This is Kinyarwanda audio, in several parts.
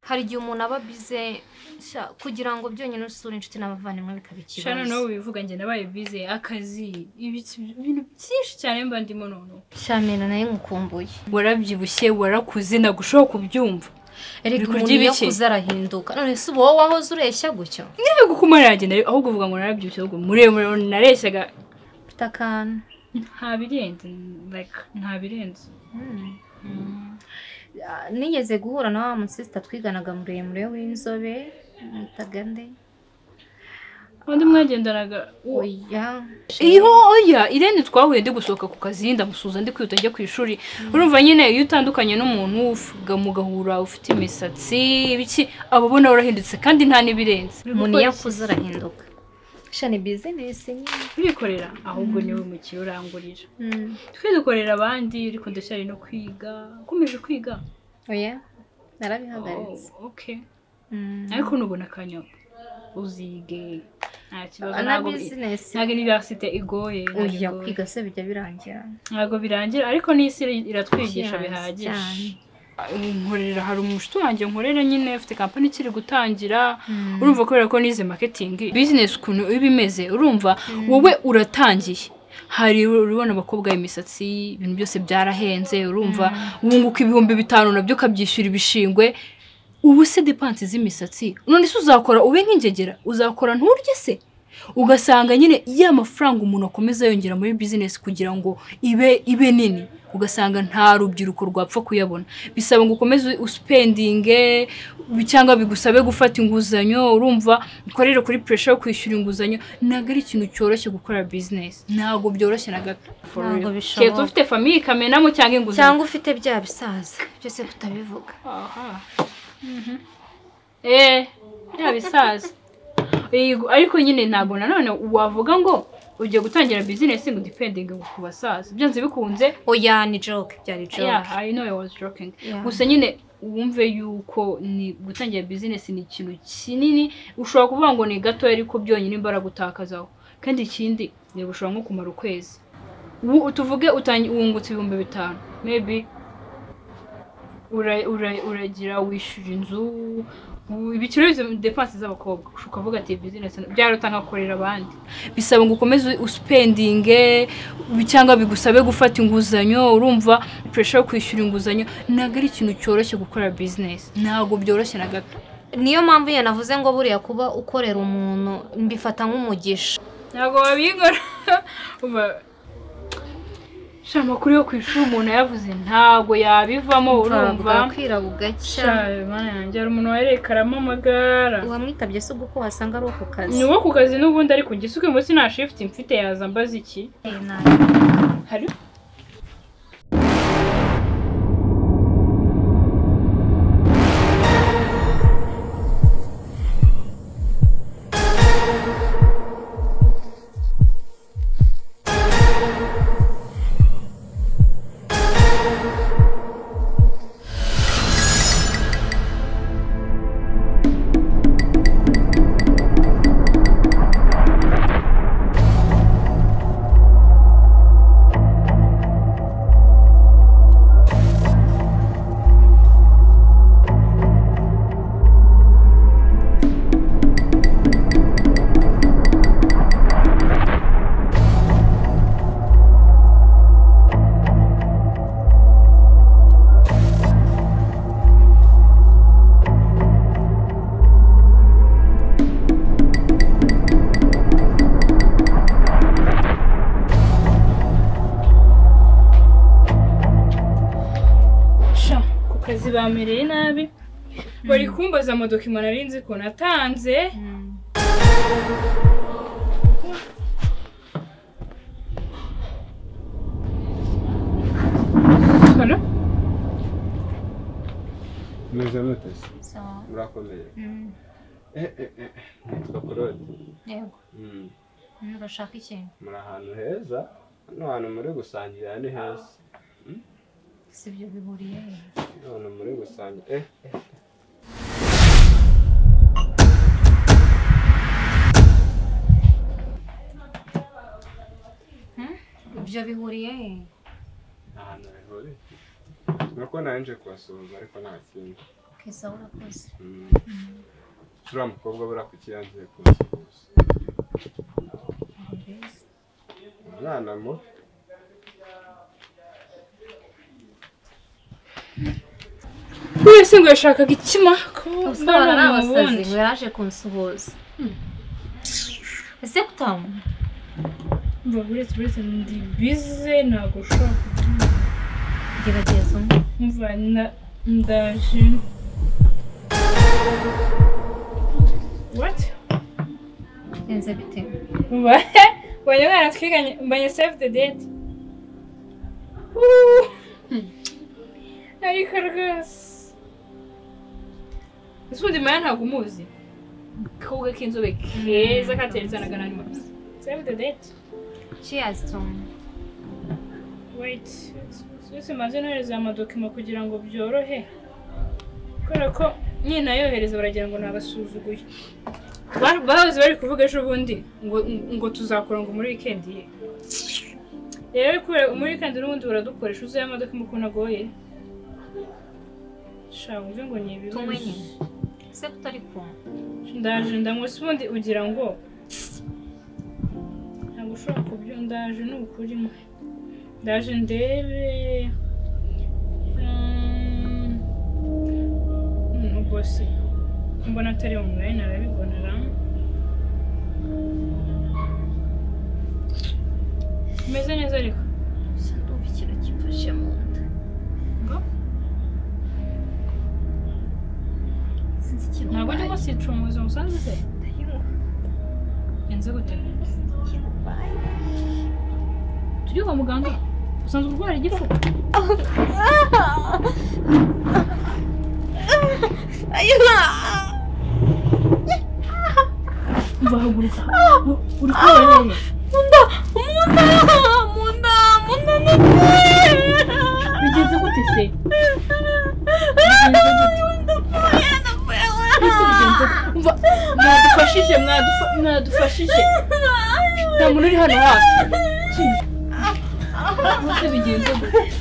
hari igihe umuntu aba bize kugira ngo byonyine usure inshuti n'abavandimwe bikaba shano ikibazo nawe wivuga njye nabaye bize akazi ibiki- ibintu byinshi cyane mba ndimo none shamina nayo nkukumbuye warabyibushye warakuze ntabwo ushobora kubyumva ariko Bikurya umuntu iyo ibiki? akuze arahinduka none se uba wowe wahoze ureshya gutyo ntabwo kuko maragenda ahubwo uvuga ngo narabyibushye ahubwo muremure nareshyaga ufite akantu nta birenze like nta birenze Ah, nigeze guhura na wa musisita twiganaga muremure w'inzobe mwitaga nde undi mwagendanaga oya iyo oya irene twahuye ndi gusohoka ku kazi ndamusuhuza ndi kwihuta njya ku ishuri urumva nyine iyo utandukanye n'umuntu uvuga mugahura ufite imisatsi ibiki aba ubona warahindutse kandi nta n'ibirenze umuntu iyo akuze arahinduka sha ni bizinesi nyine urikorera ahubwo niwe mukire urangurira Mm. twe dukorera abandi ariko ndacyari no kwiga ukomeje kwiga oya narabihagaritse Oh, okay Mm. ariko nubona akanya uzige nta kibazo na ntabwo bizinesi ntabwo universite igoye ntabwo oya igoye. kwiga se bijya birangira ntabwo birangira ariko n'isi iri- iratwigisha Yes, cyane. bihagije nkorera hari umushuti wanjye nkorera nyine ufite kampani ikiri gutangira Mm. urumva kubera ko nize marketing business ukuntu iba imeze urumva wowe uratangiye hari urabona abakobwa imisatsi ibintu byose byarahenze urumva wunguka ibihumbi bitanu nabyo ukabyishyura ibishingwe ubu se depansi z'imisatsi none se uzakora ube nk'ingegera uzakora nturye se ugasanga nyine ya mafaranga umuntu akomeza yongera muri bizinesi kugira ngo ibe ibe nini ugasanga nta rubyiruko rwapfa kuyabona bisaba ngo ukomeze usipendinge cyangwa bigusabe gufata inguzanyo urumva ukorere kuri puresha yo kwishyura inguzanyo ntabwo ari ikintu cyoroshye gukora bizinesi ntabwo byoroshye na gato Ntabwo bishoboka. keretse ufite famiye ikamenamo cyangwa inguzanyo cyangwa ufite bya bisaza byose kutabivuga aha eee yaba isaza Yego, ariko nyine ntabwo nanone wavuga ngo ugiye gutangira bizinesi ngo udipendinge ngo ku basaza byanze bikunze oya ni joke byari yeah, joke I know I was joking Yeah. gusa nyine wumve yuko ni gutangira bizinesi ni ikintu kinini ushobora kuvuga ngo ni gatoya ariko byonyine imbaraga utakazaho kandi ikindi reba ushobora nko kumara ukwezi Ubu tuvuge utangi- wungutse ibihumbi bitanu maybe ura- ura- uragira wishyura inzu u- ibiciro byose depanse z'abakobwa ushobora kuvuga ati bizinesi byaruta nkakorera abandi bisaba ngo ukomeze usipendinge cyangwa bigusabe gufata inguzanyo urumva puresha yo kwishyura inguzanyo ntabwo ari ikintu cyoroshye gukora bizinesi ntabwo byoroshye na gato niyo mpamvu iyo navuze ngo buriya kuba ukorera umuntu mbifata nk'umugisha ntabwo babikora Umva, sha amakuru yo ku ishuri umuntu yavuze ntabwo yabivamo urumva bwakwira bugacya mana yanjye hari umuntu warekaramo amagara uwamwitabye si ubwo ko wasanga ari uwo ku kazi ni uwo ku kazi n'ubundi ariko igisuke munsi nta shifuti mfite yaza mbaza iki Eh, nabi. hari sha ku kazi bamereye nabi bari kumbaza amadokima nari nzi ko natanze Mm. Hano? meze muteze Sawa. murakomeye Mm. Eh, eh, eh, nitwa claude yego Mm, Mm, urashaka ikintu muri ahantu heza hano hantu muri gusangira ni heza si ibyo bihuriye hano hantu muri gusangira eh eh, ibyo bihuriye nta hantu bihuriye nuko naje kubasuhuza ariko nta kindi keza urakoze Mm. turiya mukobwa buriya kuki yanze kunsuhuza mbese umwana mu wese ngo yashakaga ikima ubusobanuro ari abasazi ngo yaraje kunsuhuza ese kutamu mva uretse uretse ndi bize ntabwo ushobora kubyumva gerageza umwe mva na- ndaje wati bigenze bite mva wanjye mwana twiganye mbanye save the date ariko rwose ese ubundi maya ntabwo umuzi koga k'inzobe keza kateretse na ganani mabisi save the date cheers tomu wait sisi maze nohereza amadokima kugira ngo byorohe kubera ko nyina yohereza baragira ngo nabasuzuguye bahoze bari kuvuga ejo bundi ngo ngo tuzakora ngo muri wikendi ye rero kubera muri wikendi n'ubundi baradukoresha uzuye amadoka ukuntu agoye shaka wumve ngo ni tomu ibibazo nyine ese kutari kumva ndaje ndamutse ubundi ugira ngo ntabwo ushobora kubyo ndaje ni ukuri mwe ndaje ndebe Mm. Mm, ubwo se mbona atari umugore narabibonera umeze neza ariko gusa ndumva ikintu kimfashe mu nda ngo sinzi ikintu ntabwo ubaye ndimo sicumuza umusanzu se ndayumva yanze gute sinzi ikintu ubaye tujye kwa muganga usanzwe urwara igifu mvahaguruka uri kubabara rero bigenze gute se bigenze gute ese bigenze gute umva mwadufashije mwadufa- mwadufashije nta muntu uri hano hafi bose bigenze gute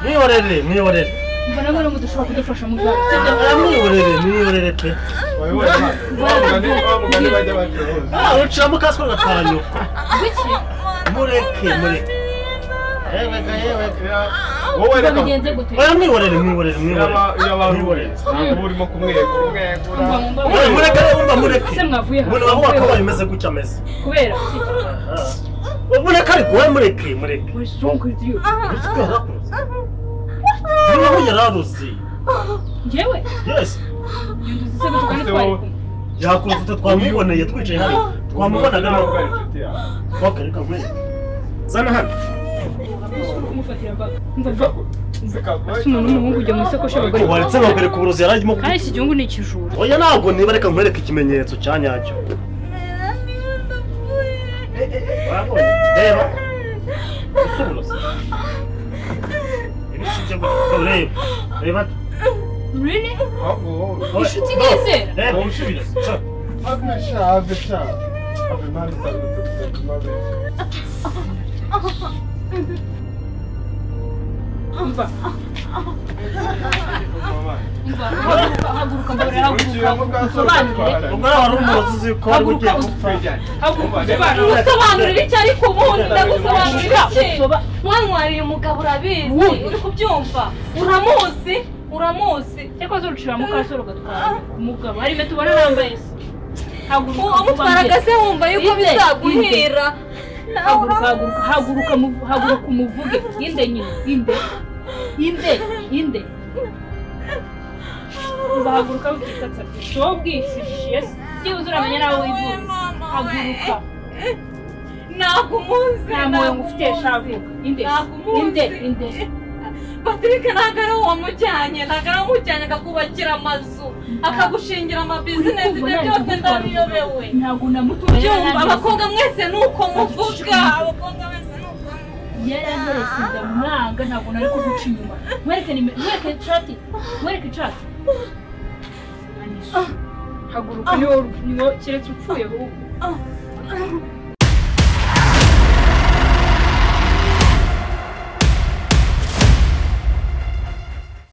mwihorere mwihorere mva nawe rero mudashobora kudufasha muganga sibyo mwihorere mwihorere pe wabibonye bamugani bamugani bajya bacuruza ah ucamo kaswe gakanyu biki mureke mureke yeweka yeweka wowe mva reka bigenze gute oya mwihorere mwihorere mwihorere yaba- yaba ari wowe ntabwo urimo kumwegura umwegura mva mu mbaga oya mureke urumva mureke ese mwavuye umuntu wavuga ko hano bimeze gutya ameze kubera Ah. mureke ariko we mureke mureke uri sonko idiyo uzi ko yarakuze niba we yararuzi njyewe yes nduzi se gutuka ntitwari kumwe yakuze utwo twamuboneye twicaye hano twamubonaga ntabwo ari ntabwo inshuti yawe twakareka mwe zana hano kumufatira mbaga mva Zikagu- zikaguha Ese umuntu w'umuhungu ujya mu isakoshi y'abagore? Ubu waretse bakwereka uburozi yari arimo kandi iki gihugu ni ikijura oya ntabwo niba reka nkwereke ikimenyetso cya nyacyo reba ese uburozi ibi si ibyo gusa ureba reba really Ahubwo wowe Inshuti ntizera. reba usubire cyo Abishaka, abishaka. Abimana itandatu, abimana. mva mva haguruka mbarura Ugiye mu haguruka bwato usobanurire utwara. ubwo nawe wari umurozi uzi ko wari ugiye gupfa Twijyane. haguruka Usobanurire. usobanurire usobanurira icyo ariko ubundi ndagusobanurira iki Usoba- wanywarira umugabo urabizi Wundi. uri kubyumva uramuzi uramuzi ariko zurucira mukasoro gatwara umugabo hari imeto ubona yambaye se haguruka uwo vuba amutwaraga mbere. se wumva yuko Inde, bizaguhira haguruka haguruka haguruka muvu- haguruka umuvuge inde nyine inde inde inde mva haguruka wikitatsa wowe ubwishyushije se byibuze uramenya nawe wivuze haguruka ntabwo umuzi nta mwoyo ngufitiye shavu inde Ntabwo umuzi. inde inde patrick ntabwo ari uwamujyanye ntabwo ari uwamujyanye akakubakira amazu akagushingira amabizinesi ibyo byose ndabiyobewe ntabwo namutumye byumva abakobwa mwese ni uko muvuga abakobwa mwese ni uko muvuga yaranderetse ndamwanga ntabwo nari kuguca inyuma mwereke nimero mwereke cati mwereke cati haguruka niwo niwo keretse upfuye wowe